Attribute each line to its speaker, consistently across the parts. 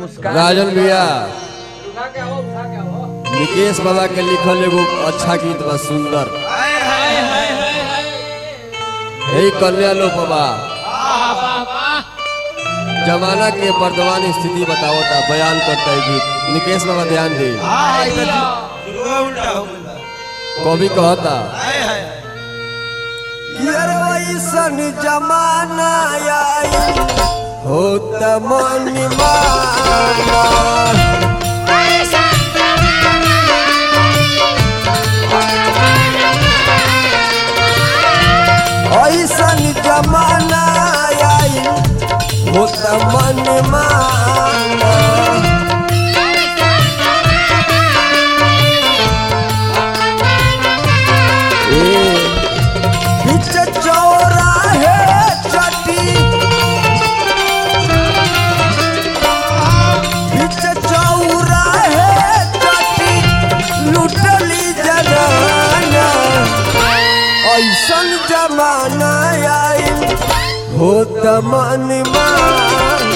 Speaker 1: मुस्कान
Speaker 2: राजन भैया
Speaker 1: उठा के आओ उठा के आओ
Speaker 2: निकेश बाबा के लिखल एगो अच्छा गीत बा सुंदर यही कन्या लो बाबा जमाना के वर्तमान स्थिति बतावता बयान करता है गीत निकेश बाबा ध्यान दे
Speaker 3: उल्टा हो गया
Speaker 2: कवि कहता
Speaker 3: हाय हाय
Speaker 2: वैसन जमाना आई हो मन माना ऐसन जमाना आई हो मन माना बीच चौराहे चटी बीच चौराहे चटी लुटली जगाना ऐसन जमाना आई हो मन मान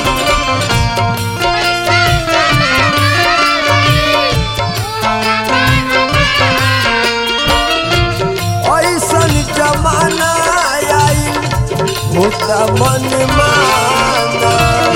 Speaker 2: ऐसन जमाना आई हो मन माना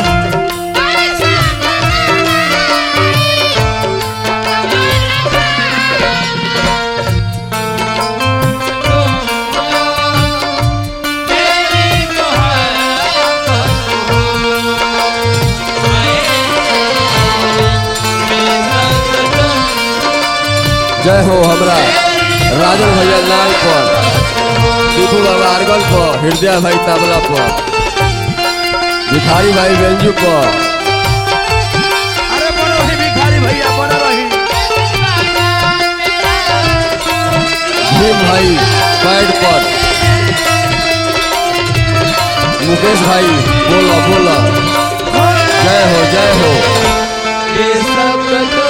Speaker 2: जय हो हमरा राजन भैया लाल पर टीपू बाबा अरगल पर हृदय भाई तबला पर भिखारी भाई बेंजू पर
Speaker 3: अरे बड़ा रही भिखारी भैया बड़ा रही
Speaker 2: भीम भाई पैड पर मुकेश भाई बोला बोला जय हो जय हो
Speaker 1: ये सब तो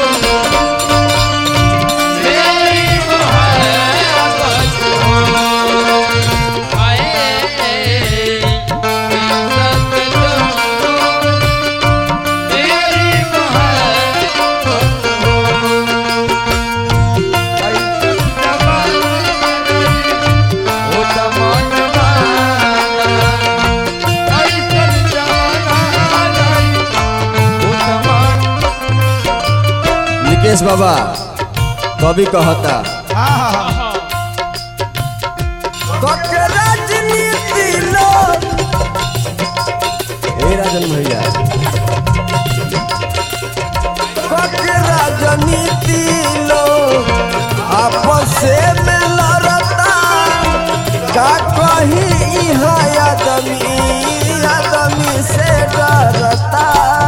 Speaker 1: मेरी मोहब्बत हो आए ये सब तो मेरी मोहब्बत हो ऐसा जमाना हो जमान माना ऐसा जमाना हो जमान
Speaker 2: निकेश बाबा कवि कहता
Speaker 3: हाँ हाँ हाँ
Speaker 2: राजनीति लोग हे राजन भैया राजनीति लोग आपस में लड़ता का कहीं यहाँ आदमी आदमी से डरता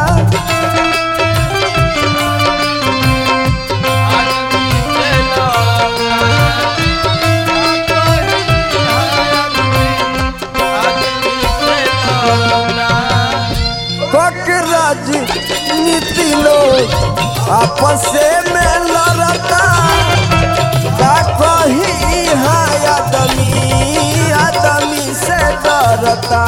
Speaker 2: राजनीति लोग आपस में लड़ता का कहीं यहाँ आदमी आदमी से डरता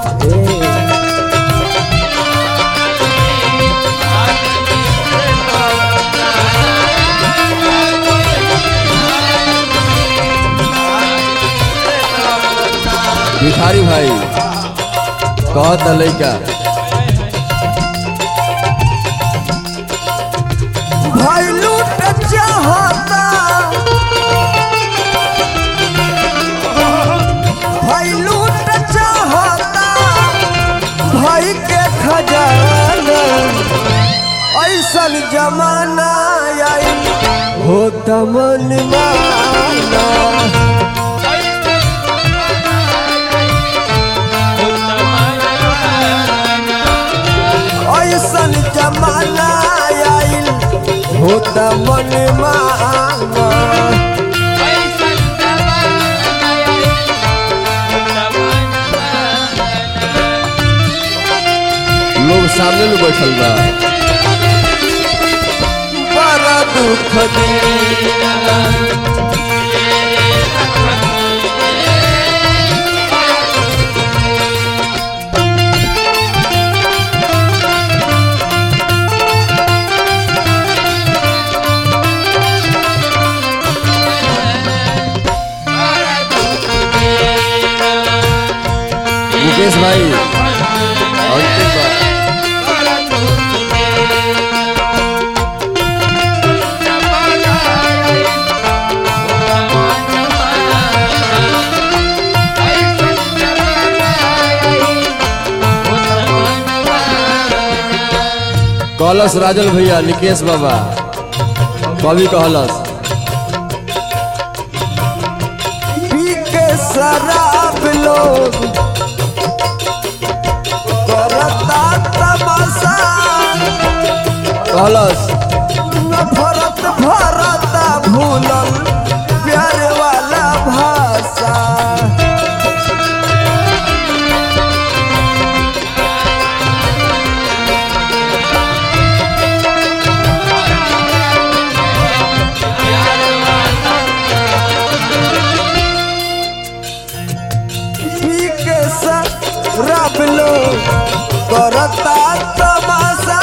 Speaker 2: भिखारी भाई कहत लैका भाई लूट चाहता भाई लूट चाहता भाई के खजाना ऐसन जमाना आई हो तमन माना ऐसन जमाना आइल हो तमन माना लोग सामने में बैठल बा बड़ा दुख दी निकेश भाई अंतिम बार कहलस राजल भैया निकेश बाबा कवि कहलस
Speaker 4: पी के शराब लोग करता तमाशा
Speaker 2: कहलस
Speaker 4: नफरत भरता भूलल प्यार वाला भाषा पी के शराब लोग करता तमाशा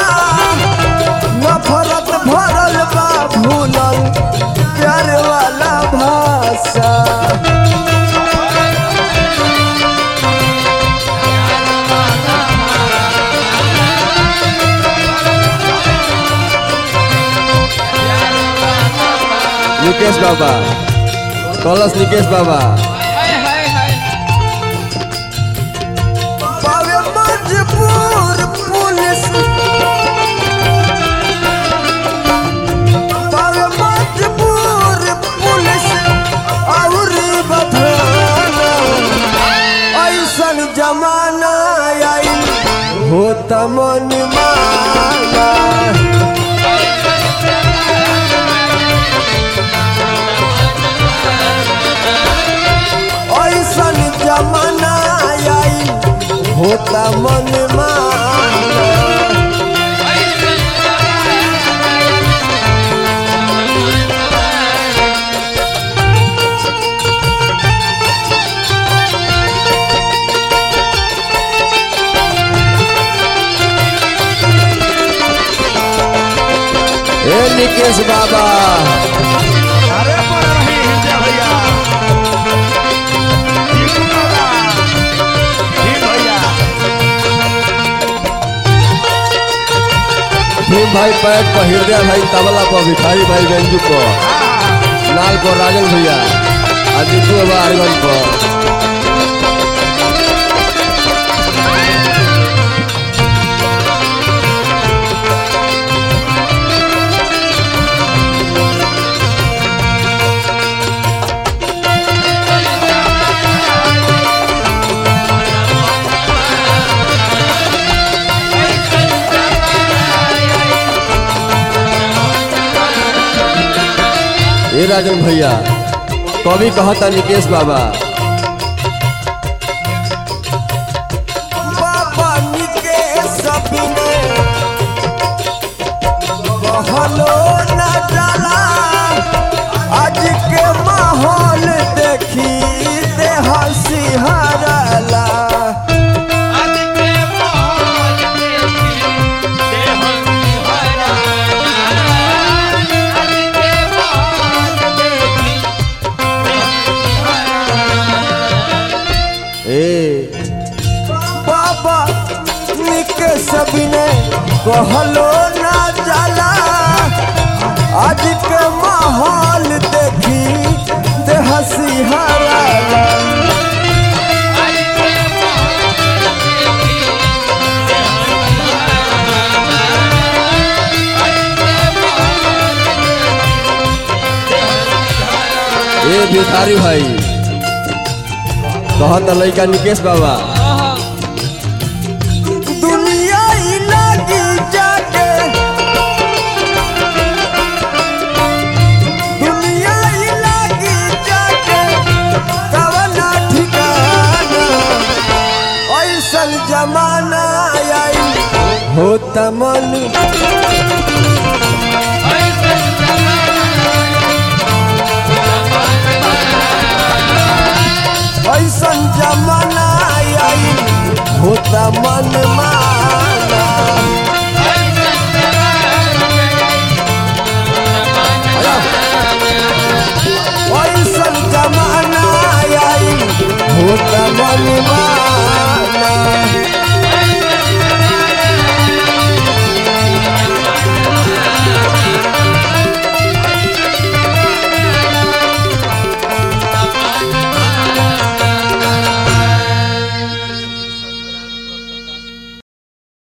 Speaker 4: नफरत भरल बा भूलल प्यार वाला भाषा
Speaker 2: निकेश बाबा कहलस निकेश बाबा
Speaker 4: पावे मजबूर पुलिस पावे मजबूर पुलिस और बधाना ऐसन जमाना आइल होता मन माना ऐसन जमाना आइल होता मन माना
Speaker 2: ए निकेश बाबा
Speaker 3: अरे पर रही हिंदे भैया टीकू बाबा जी भैया
Speaker 2: भीम भाई पैट पर हृदय भाई तबला पर भिखारी भाई गंजू पर लाल पर राजन भैया आदित्य बाबा अरगन पर ए राजन भैया कवि कहता निकेश बाबा
Speaker 4: बाबा निके सपने कहलो न डाला आज के माहौल देखी दे हंसी हरला
Speaker 2: ए
Speaker 4: बाबा निके सपने कहलो न जाला आज के माहौल देखी दे हंसी हरला
Speaker 2: ए भिखारी भाई कहता लड़का निकेश बाबा
Speaker 4: दुनिया ही लगी जाके दुनिया ही लगी जाके कवना ठिकाना ऐसन जमाना आई होता मन ऐसन जमाना आई होता मन माना ऐसन जमाना आई होता मन माना